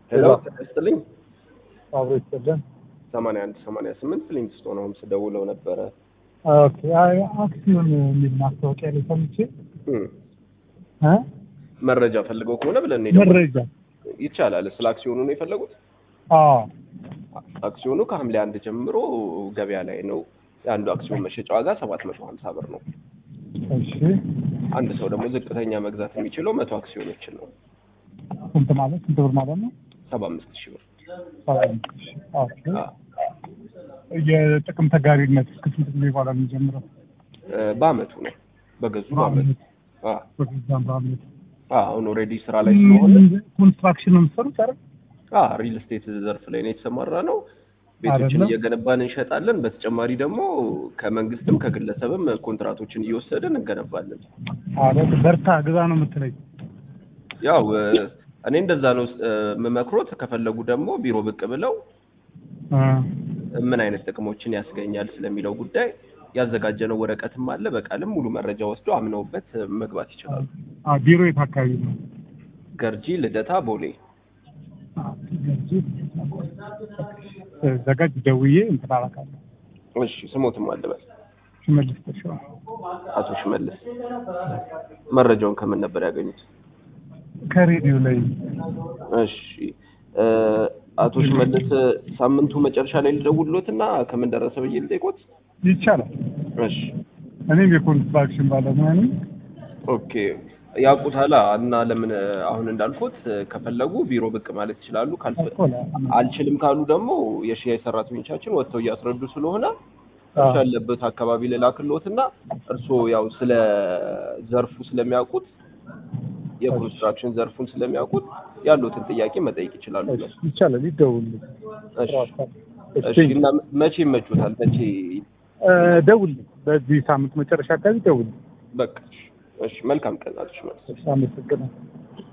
ሄሎ ተነስተልኝ አብሮ ይሰደን ሰማንያ አንድ ሰማንያ ስምንት ሊንክስቶን ሆምስ ደውለው ነበረ። ኦኬ አይ አክሲዮን የሚል ማስታወቂያ ላይ ሰምቼ እም፣ እ መረጃ ፈልገው ከሆነ ብለን ነው የደወልነው። መረጃ ይቻላል። ስለ አክሲዮኑ ነው የፈለጉት? አዎ አክሲዮኑ ከሐምሌ አንድ ጀምሮ ገበያ ላይ ነው። የአንዱ አክሲዮን መሸጫ ዋጋ ሰባት መቶ ሀምሳ ብር ነው። እሺ አንድ ሰው ደግሞ ዝቅተኛ መግዛት የሚችለው መቶ አክሲዮኖችን ነው። ስንት ማለት ስንት ብር ማለት ነው? ሰባ አምስት ሺህ ብር ሰባ አምስት ሺህ ኦኬ አ፣ የጥቅም ተጋሪነት እስከ ስንት ጊዜ በኋላ ነው የሚጀምረው? እ፣ በአመቱ ነው በገዙ በአመቱ አ፣ በዛም በአመት አ፣ አሁን ኦልሬዲ ስራ ላይ ስለሆነ ኮንስትራክሽን ነው የምትሰሩት አይደል? አ ሪል ስቴት ዘርፍ ላይ ነው የተሰማራ ነው። ቤቶችን አይደለም? እየገነባን እንሸጣለን። በተጨማሪ ደግሞ ከመንግስትም ከግለሰብም ኮንትራቶችን እየወሰድን እንገነባለን። አረ በርታ ግዛ ነው የምትለኝ? ያው እ፣ እኔ እንደዛ ነው እ፣ የምመክሮት። ከፈለጉ ደግሞ ቢሮ ብቅ ብለው እ ምን አይነት ጥቅሞችን ያስገኛል ስለሚለው ጉዳይ ያዘጋጀነው ወረቀትም አለ። በቃልም ሙሉ መረጃ ወስዶ አምነውበት መግባት ይችላሉ። አ ቢሮ የት አካባቢ ነው? ገርጂ፣ ልደታ፣ ቦሌ። ዘጋጅ ደውዬ እንትን አላውቃለሁ። እሺ ስሞትም አለበት ሽመልስ ተሾመ አቶ ሽመልስ። መረጃውን ከምን ነበር ያገኙት? ከሬዲዮ ላይ እሺ እ፣ አቶ ሽመልስ ሳምንቱ መጨረሻ ላይ ልደውልሎት እና ከምን ደረሰ ብዬ ልጠይቆት። ይቻላል። እሺ እኔም የኮንስትራክሽን ባለሙያ ነኝ። ኦኬ ያውቁታላ እና ለምን አሁን እንዳልኩት ከፈለጉ ቢሮ ብቅ ማለት ይችላሉ። ካልፈ እኮ ነው። አልችልም ካሉ ደግሞ የሽያጭ ሰራተኞቻችን ወጥተው እያስረዱ ስለሆነ አዎ። እርሱ ያለበት አካባቢ ልላክልዎት እና እርስዎ ያው ስለ ዘርፉ ስለሚያውቁት የኮንስትራክሽን ዘርፉን ስለሚያውቁት ያሉትን ጥያቄ መጠየቅ ይችላሉ። እሺ፣ ይቻላል። ይደውልልኝ። እሺ እሺ፣ እሺ። እና መቼ ይመቹታል? መቼ እ፣ ደውልልኝ። በዚህ ሳምንት መጨረሻ አካባቢ ደውልልኝ። በቃ እሺ። መልካም ቀን አቶ ሽመልስ። እሺ፣ አመሰግናለሁ።